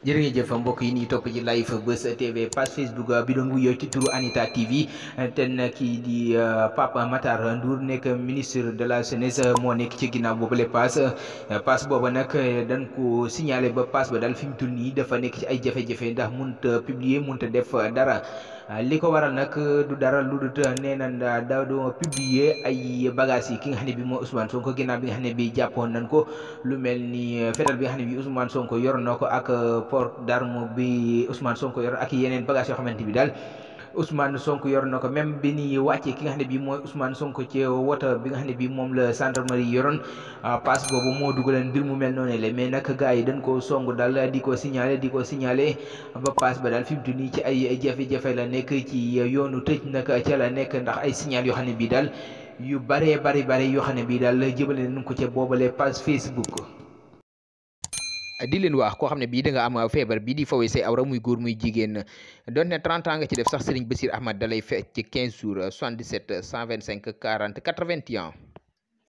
jërëjëf mbokk yi ñuy topp ci live Buzz TV page Facebook bi doon wuyoo ci turu Anita TV te kii di Pape Matar Ndour nekk ministre de la jeunesse moo nekk ci ginnaaw boobule pass pass booba nag dañ ko signalé ba pass ba daal fi mu toll nii dafa nekk ci ay jafe-jafe ndax mënut a publier mënut a def dara. li ko waral nag du dara lu dul nee na daa doo publier ay bagages yi ki nga xam ne bi mooy Ousmane Sonko ginnaaw bi nga xam ne bi jàppoon nañ ko lu mel ni fetal bi nga xam ne bi Ousmane Sonko yor na ko ak port d'arme bi Ousmane Sonko yor ak yeneen bagages yoo xamante bi daal Ousmane Sonko yor na ko même bi ni wàccee ki nga xam ne bii mooy Ousmane Sonko ci woto bi nga xam ne bii moom la gendarmerie yoroon passe boobu moo dugaleen mbir mu mel noonu la mais nag gars yi dañ koo song daal di ko signalé di ko signalé ba passe ba daal fi mu toll nii ci ay jafe-jafe la nekk ci yoonu tëj nag ca la nekk ndax ay signal yoo xam ne bii daal yu baree bari bari yoo xam ne bii daal jëbale nañ ko ca boobale page Facebook. di leen wax koo xam ne bii da nga am feebar bii di fawee say awra muy góor muy jigéen doon ne 30 ans nga ci def sax Serigne Bassir Ahmad dalay fekk ci 15 jours 77 125 40 81.